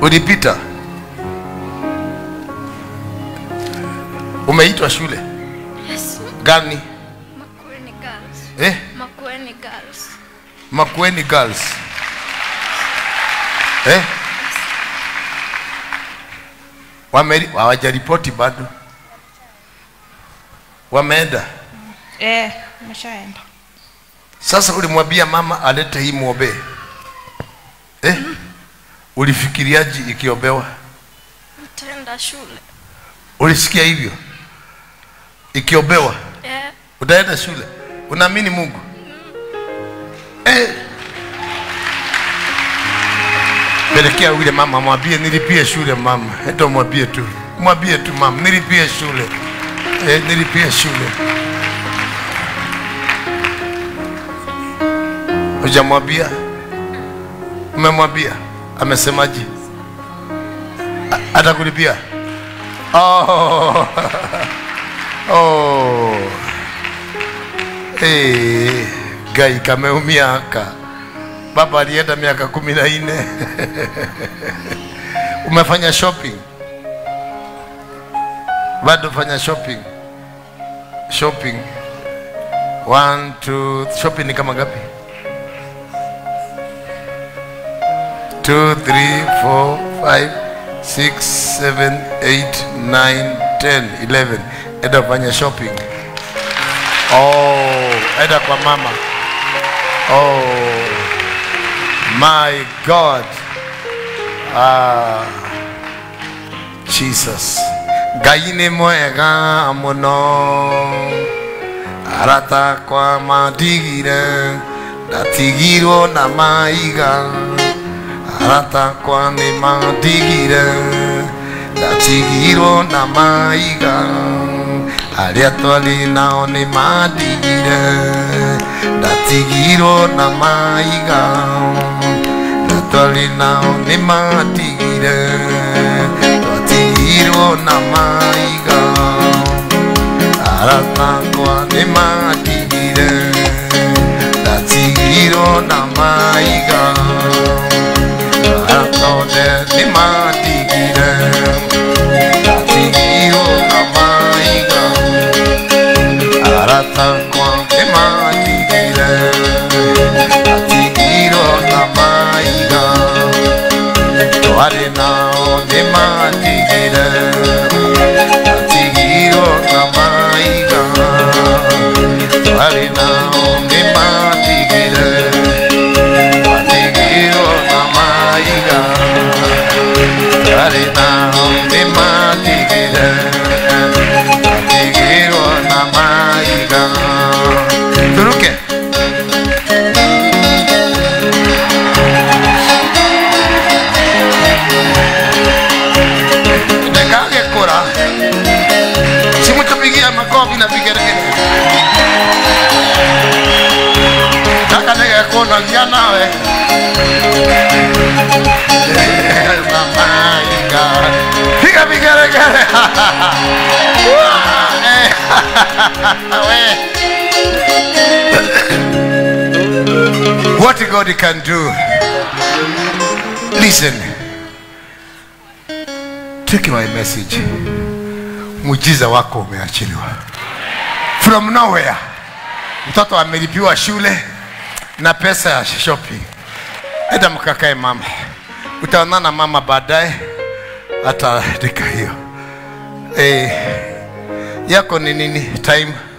ulipita umeitwa shule Yes. gani Makueni Girls. eh? Makueni Girls. Makueni Girls eh? Wameri- hawajaripoti bado, wameenda Eh, umeshaenda. sasa. Ulimwambia mama alete hii mwombee eh? Ulifikiriaji ikiombewa? Nitaenda shule. Ulisikia hivyo ikiombewa? Eh. utaenda shule unaamini mungu eh. pelekea yule mama mwambie nilipie shule mama ndo mwambie tu mwambie tu mama nilipie shule eh, nilipie shule hujamwambia umemwambia amesemaje A- atakulipia oh. oh. Hey, gai kameumia haka. Baba alienda miaka kumi na nne. Umefanya shopping? Bado fanya shopping. Shopping. One, two, shopping ni kama ngapi? Two, three, four, five, six, seven, eight, nine, ten, eleven. Enda fanya shopping. Oh, enda kwa mama. Oh, my God. Ah, Jesus. Ngai nĩ mwega mũno arata kwa matigire ndatigirwo na maiga arata kwa nĩ matigire ndatigirwo na maiga arĩa twarĩ nao nĩ mandigire ndatigirwo na maiga na twarĩ nao nĩ mandigire twatigirwo na maiga aratakwa nĩ mandigire ndatigirwo na maiga aratone nĩ mandigire ndatigirwo na maiga aratakwa nĩ mandigire ndatigirwo na maiga twarĩ nao nĩ mandigire ndatigirwo na maiga twarĩ nao nĩ mandigire ndatigirwo na maiga twarĩ nao nĩ mandigire ndatigirwo na maiga turuke ndekagekũra simutupigia makofi na vigeregere kaka nĩgekũnogia nawe mamaiga piga vigeregere We. what god can do listen take my message muujiza wako umeachiliwa from nowhere mtoto amelipiwa shule na pesa ya shopping enda mkakae mama utaonana mama baadaye ataandika hiyo eh, yako ni nini time